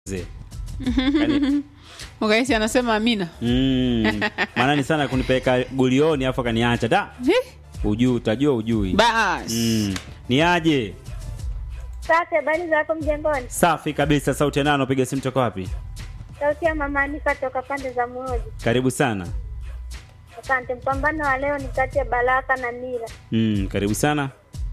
Ze. Yaani, Ukaisi anasema Amina. mm, maana ni sana kunipeleka gulioni afu akaniacha da Eh, ujui utajua ujui Bas. mm. ni aje Safi, habari zako mjengoni? safi kabisa sauti ya nano piga simu toka wapi Sauti ya mama Anika toka pande za Muoji. karibu sana Asante. Mpambano wa leo ni kati ya Baraka na Mira. mm, karibu sana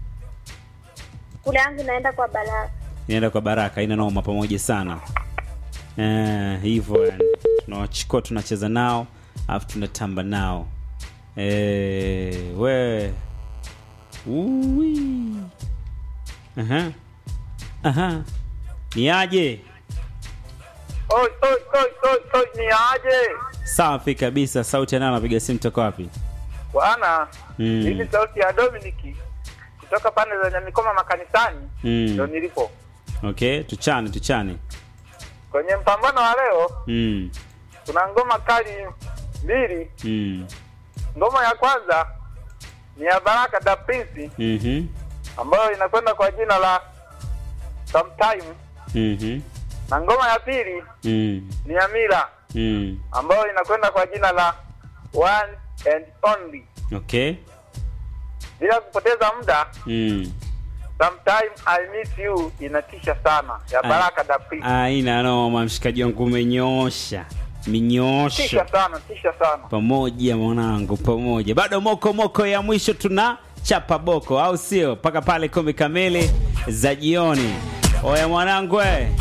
Kule yangu inaenda kwa Baraka. inaenda kwa baraka ina noma pamoja sana Eh, hivyo yani tunawachukua tunacheza nao alafu tunatamba nao eh, we Ui. Aha. Aha. ni aje Oi, oi, oi, oi, oi, ni aje safi kabisa sauti ya nano napiga simu toka wapi bwana? Mm. Hii ni sauti ya Dominiki kutoka pande za Nyamikoma makanisani, Mm. ndo nilipo okay tuchane tuchane kwenye mpambano wa leo. mm. Kuna ngoma kali mbili. Mm. Ngoma ya kwanza ni ya Baraka da Prince Mhm. ambayo inakwenda kwa jina la Sometime, Mhm. na ngoma ya pili Mm. ni ya Mira Mm. ambayo inakwenda kwa jina la One and Only. okay Bila kupoteza muda, mm. Sometime I miss you inatisha sana ya Ai. Baraka da Prince. aina noma mshikaji wangu umenyoosha Tisha minyoosha sana, tisha sana. pamoja mwanangu pamoja bado moko moko ya mwisho tuna chapa boko au sio mpaka pale kumi kamili za jioni oya mwanangu we.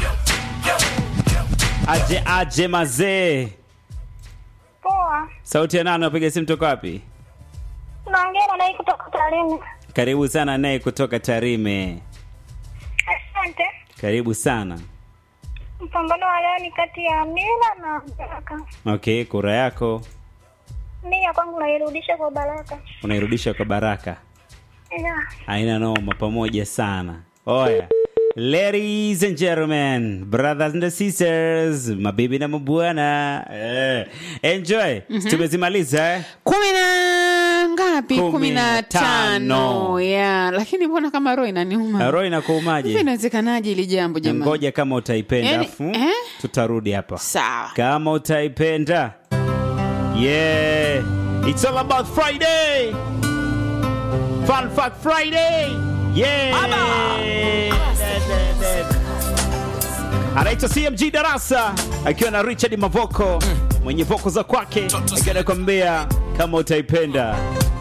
aje aje mazee Poa. sauti ya nane napiga simu toka wapi Tunaongea na nai kutoka Tarime. karibu sana naye kutoka tarime Asante. karibu sana Mpambano wa leo ni kati ya Mira na Baraka. okay kura yako Mia kwangu nairudisha kwa Baraka. unairudisha kwa baraka Yeah. aina noma pamoja sana oya ladies and gentlemen brothers and sisters mabibi na mabwana eh. enjoy tumezimaliza eh? kumi na ngapi Kumi kumi na na tano. tano ya lakini mbona kama roho inaniuma roho hivi inakuumaje inawezekanaje ili jambo jamani ngoja kama utaipenda Yaani, afu eh? tutarudi hapa sawa kama utaipenda yeah it's all about friday fun fact friday yeah anaitwa cmg darasa akiwa na richard mavoko mwenye voko za kwake akiwa anakwambia kama utaipenda